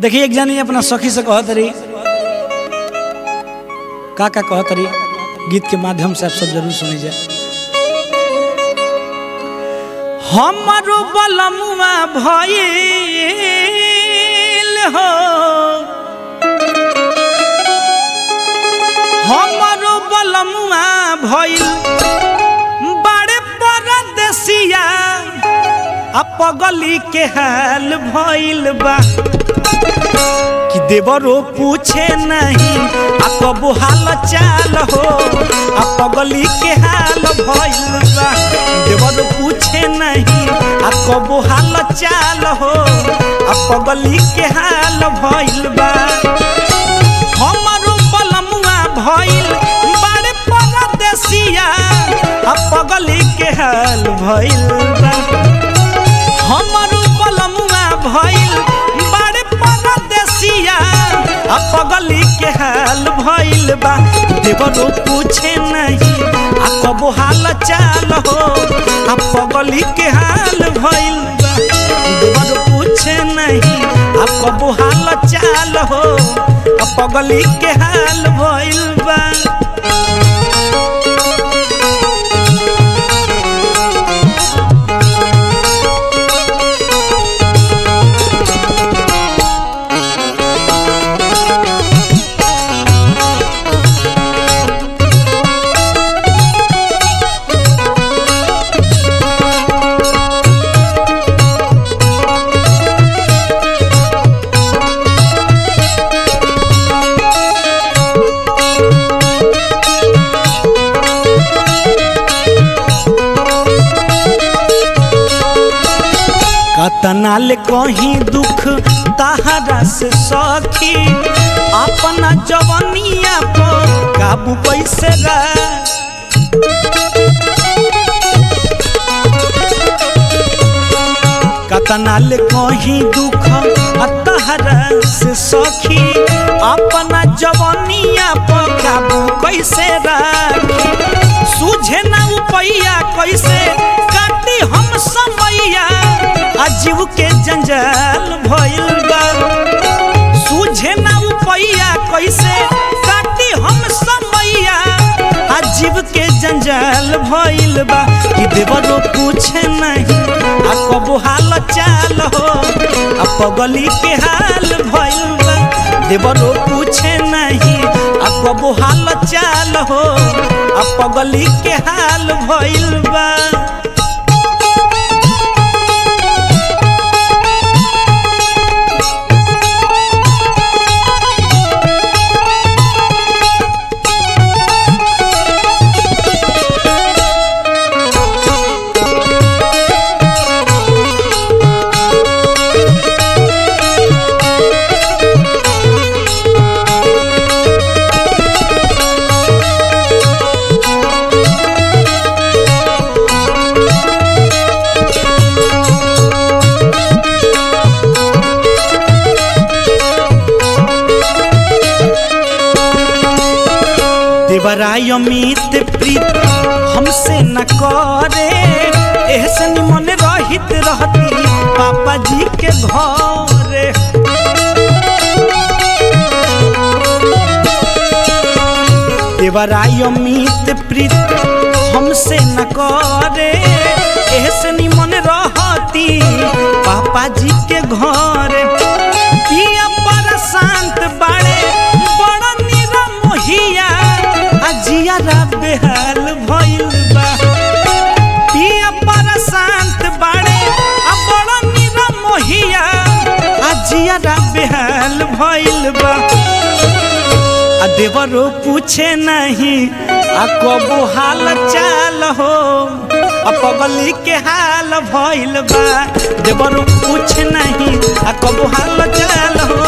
देखिए एक जानी अपना सखी से कहत रही का का कहत रही गीत के माध्यम से आप सब जरूर सुनी जाए हमारो बलमुआ भइल हो हमारो बलमुआ भइल बड़े परदेसिया आ पगली के हाल भइल बा कि देवरो पूछे नहीं आ कबो हाल चाल हो आ पगली के हाल भइल बा देवरो पूछे नहीं आ कबो हाल चाल हो आ पगली के हाल भइल बा हमारो बलमुआ भइल बड़े परदेसिया आ पगली के हाल भइल बा हमारो बलमुआ भइल बड़े परदेसिया आ पगली के हाल भइल बा देवरो पूछे नहीं आ कबो हाल चाल हो आ पगली के हाल भइल बा देवरो पूछे नहीं आ कबो हाल चाल हो आ पगली के हाल भइल बा कतनाल कहीं दुख तहरा से सखी अपना जवनिया पर काबू कैसे रह कतनाल कहीं दुख तहरा से सखी अपना जवनिया पर काबू कैसे राखी सूझे ना उपैया कैसे काटी हम समैया अजीव के जंजाल भइल बा सूझे ना उपैया कैसे काटी हम समैया अजीव के जंजाल भइल बा कि देवरो पूछे नहीं आ कबो हाल चाल हो आ पगली के हाल भइल बा देवरो पूछे नहीं आ कबो हाल चाल हो आ पगली के हाल भइल बा देवराय अमित प्रीत हमसे न करे ऐसे निमन रहित रहती पापा जी के घरे देवराय अमित प्रीत हमसे न करे ऐसे निमन रहती पापा जी के घरे पिया पर शांत बाड़े बड़ा निरा मोहिया अजियारा बेहाल भइल बा पिया पर शांत बाड़े आ बड़ा निरा मोहिया अजियारा बेहाल भइल बा आ देवरो पूछे नहीं आ कबो हाल चाल हो आ पगली के हाल भइल बा देवरो पूछे नहीं आ कबो हाल चाल हो